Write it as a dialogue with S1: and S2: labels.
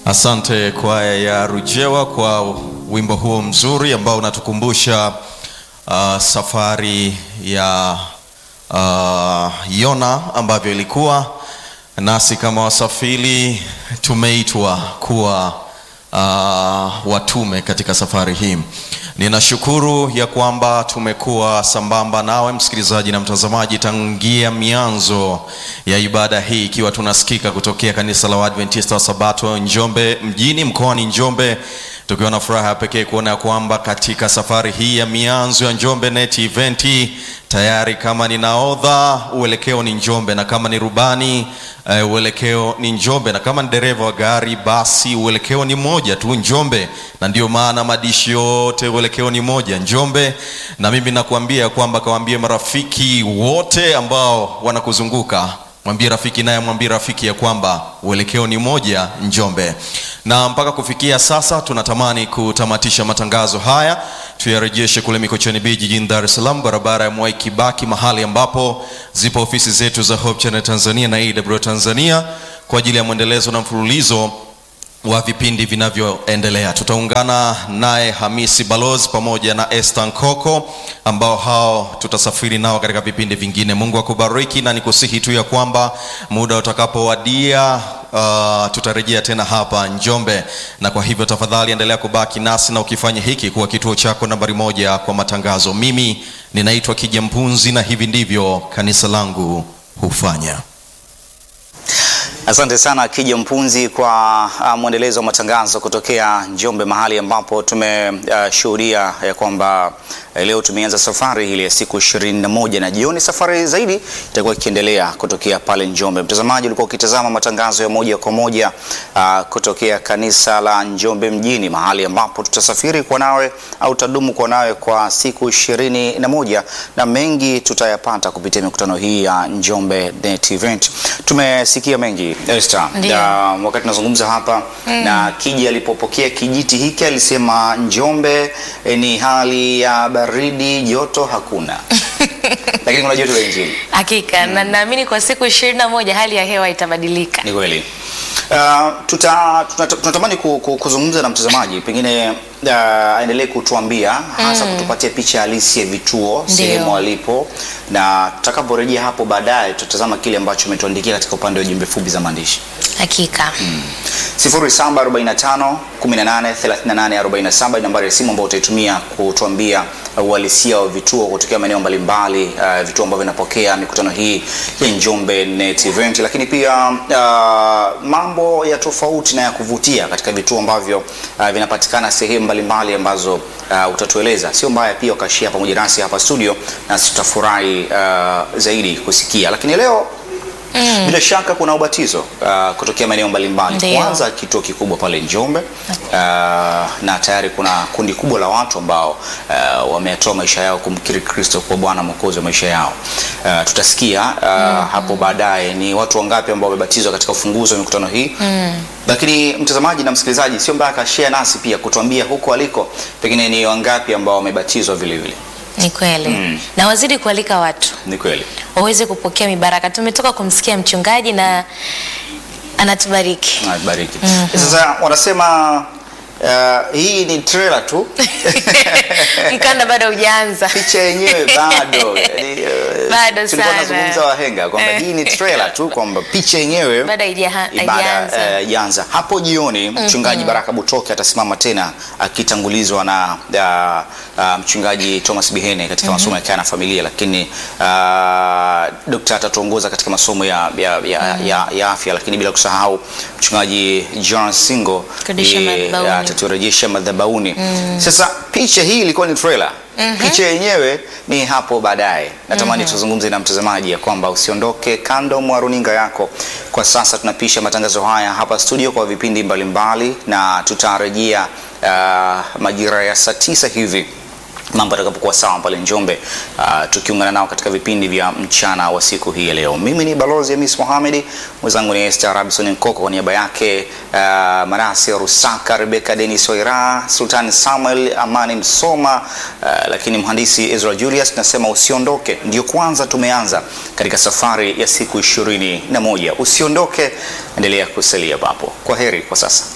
S1: Asante kwaya ya Rujewa kwa wimbo huo mzuri ambao unatukumbusha uh, safari ya uh, Yona ambavyo ilikuwa nasi kama wasafiri tumeitwa kuwa uh, watume katika safari hii. Ninashukuru ya kwamba tumekuwa sambamba nawe msikilizaji na mtazamaji tangia mianzo ya ibada hii, ikiwa tunasikika kutokea kanisa la Waadventista wa Sabato Njombe mjini mkoani Njombe, tukiwa na furaha ya pekee kuona kwamba katika safari hii ya mianzo ya Njombe Net Event tayari kama ni naodha uelekeo ni Njombe, na kama ni rubani uh, uelekeo ni Njombe, na kama ni dereva wa gari basi uelekeo ni moja tu Njombe, na ndio maana madishi yote uelekeo ni moja Njombe. Na mimi nakuambia kwamba kawaambie marafiki wote ambao wanakuzunguka mwambie rafiki naye mwambie rafiki ya kwamba uelekeo ni moja Njombe. Na mpaka kufikia sasa tunatamani kutamatisha matangazo haya, tuyarejeshe kule Mikocheni B jijini Dar es Salaam, barabara ya Mwai Kibaki, mahali ambapo zipo ofisi zetu za Hope Channel Tanzania na AWR Tanzania kwa ajili ya mwendelezo na mfululizo wa vipindi vinavyoendelea. Tutaungana naye Hamisi Balozi pamoja na Esther Nkoko ambao hao tutasafiri nao katika vipindi vingine. Mungu akubariki na nikusihi tu ya kwamba muda utakapowadia Uh, tutarejea tena hapa Njombe, na kwa hivyo tafadhali endelea kubaki nasi na ukifanya hiki kuwa kituo chako nambari moja kwa matangazo. Mimi ninaitwa Kija Mpunzi na hivi ndivyo kanisa langu hufanya.
S2: Asante sana Kija Mpunzi kwa uh, mwendelezo wa matangazo kutokea Njombe, mahali ambapo tumeshuhudia uh, ya kwamba uh, leo tumeanza safari ile ya siku ishirini na moja na jioni safari zaidi itakuwa ikiendelea kutokea pale Njombe. Mtazamaji, ulikuwa ukitazama matangazo ya moja kwa moja uh, kutokea kanisa la Njombe mjini, mahali ambapo tutasafiri kwa nawe au tadumu kwa nawe kwa siku ishirini na moja na mengi tutayapata kupitia mikutano hii ya Njombe Net Event. Tumesikia mengi Esther,
S3: Ndiyo.
S2: wakati tunazungumza hapa na Kija alipopokea kijiti hiki alisema Njombe eh, ni hali ya baridi, joto hakuna lakini kuna joto la Injili.
S3: Hakika na naamini kwa siku ishirini na moja hali ya hewa itabadilika.
S2: Ni kweli. Uh, tuta, tuta, tunatamani ku, ku, kuzungumza na mtazamaji pengine uh, aendelee kutuambia hasa kutupatia picha halisi ya vituo
S3: Ndio.
S2: sehemu alipo, na tutakaporejea hapo baadaye tutatazama kile ambacho umetuandikia katika upande wa jumbe fupi za maandishi.
S3: Hakika
S2: 0745 18 38 47 nambari ya simu ambayo utaitumia kutuambia uhalisia wa vituo kutokea maeneo mbalimbali, uh, vituo ambavyo vinapokea mikutano hii ya Njombe Net Event, lakini pia uh, mambo ya tofauti na ya kuvutia katika vituo ambavyo uh, vinapatikana sehemu mbalimbali ambazo uh, utatueleza. Sio mbaya pia ukashia pamoja nasi hapa studio, nasi tutafurahi uh, zaidi kusikia. Lakini leo bila shaka kuna ubatizo uh, kutokea maeneo mbalimbali.
S3: Ndio.
S2: Kwanza kituo kikubwa pale Njombe uh, na tayari kuna kundi kubwa la watu ambao uh, wametoa maisha yao kumkiri Kristo kuwa Bwana Mwokozi wa maisha yao. Uh, tutasikia uh, hapo baadaye ni watu wangapi ambao wamebatizwa katika ufunguzi wa mikutano hii lakini mtazamaji na msikilizaji, sio mbaya akashare nasi pia kutuambia huko aliko pengine ni wangapi ambao wamebatizwa vile vile.
S3: ni kweli na wazidi kualika watu
S2: Ni kweli.
S3: waweze kupokea mibaraka. Tumetoka kumsikia mchungaji na anatubariki.
S2: Bariki. Sasa wanasema uh, hii ni trailer tu
S3: Mkanda bado hujaanza.
S2: picha yenyewe bado yani, uh,
S3: Bado
S2: tulikuwa
S3: sana.
S2: tunazungumza wahenga kwamba hii ni trailer tu kwamba picha yenyewe
S3: Bado haijaha-
S2: ibada
S3: haijaanza.
S2: eh, haijaanza. Hapo jioni mchungaji Baraka Butoke atasimama tena akitangulizwa na uh, uh, mchungaji Thomas Bihene katika masomo ya kaya na familia, lakini uh, dokta atatuongoza katika masomo ya, ya, ya, ya, ya afya, lakini bila kusahau mchungaji John Singo
S3: Kurudisha
S2: eh,
S3: madhabahuni.
S2: ataturejesha madhabahuni. Sasa picha hii ilikuwa ni trailer. Picha yenyewe ni hapo baadaye. Natamani tuzungumze na mtazamaji ya kwamba usiondoke kando mwa runinga yako. Kwa sasa tunapisha matangazo haya hapa studio kwa vipindi mbalimbali na tutarejea uh, majira ya saa tisa hivi mambo atakapokuwa sawa pale Njombe, uh, tukiungana nao katika vipindi vya mchana wa siku hii ya leo. Mimi ni balozi Hamis Mohamed, mwenzangu ni Esther Robinson Nkoko, kwa niaba yake uh, Manase Rusaka, Rebecca Denis Waira, Sultan Samuel Amani Msoma, uh, lakini mhandisi Ezra Julius. Nasema usiondoke, ndio kwanza tumeanza katika safari ya siku ishirini na moja. Usiondoke, endelea kusalia papo. Kwa heri kwa sasa.